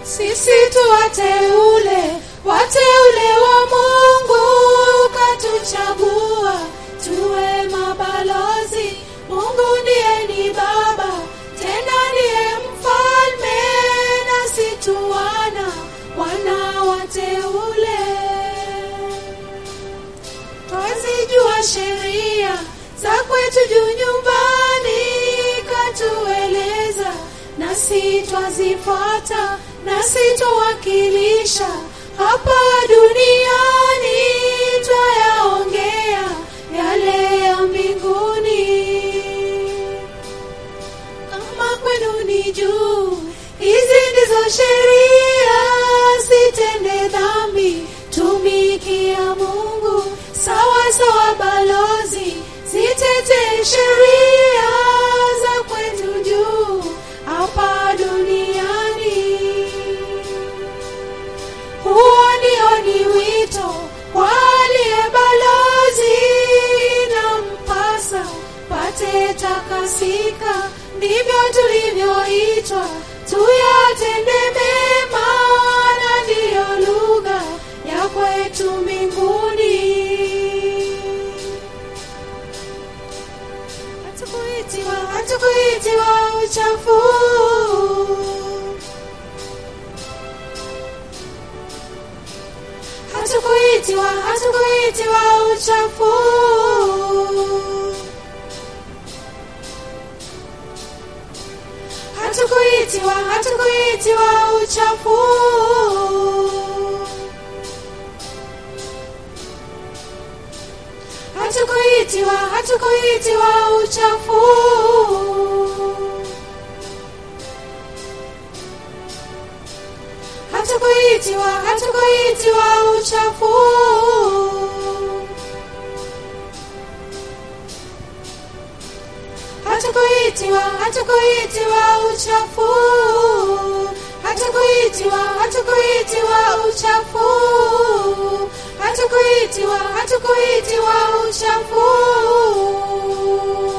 sisi tu wateule wateule wa mungu katuchagua tuwe mabalozi mungu ndiye ni baba tena ndiye mfalme nasi tu wana wana wateule twazijua sheria za kwetu juu nyumbani katueleza nasi twazifuata nasi twawakilisha hapa duniani twayaongea yale ya mbinguni kama kwenu ni juu hizi ndizo sheria sitende dhambi tumikia mungu sawa sawa balozi zitete sheria za kwetu juu hapa duniani huo ndio ni wito kwa aliye balozi inampasa pate takasika ndivyo tulivyoitwa tuyatende mema na ndiyo lugha ya kwetu mbinguni hatukuitiwa hatukuitiwa uchafu hatukuitiwa hatukuitiwa uchafu hatukuitiwa hatukuitiwa uchafu hatukuitiwa hatukuitiwa uchafu hatukuitiwa hatukuitiwa uchafu hatukuitiwa hatukuitiwa uchafu hatukuitiwa hatukuitiwa uchafu hatukuitiwa hatukuitiwa uchafu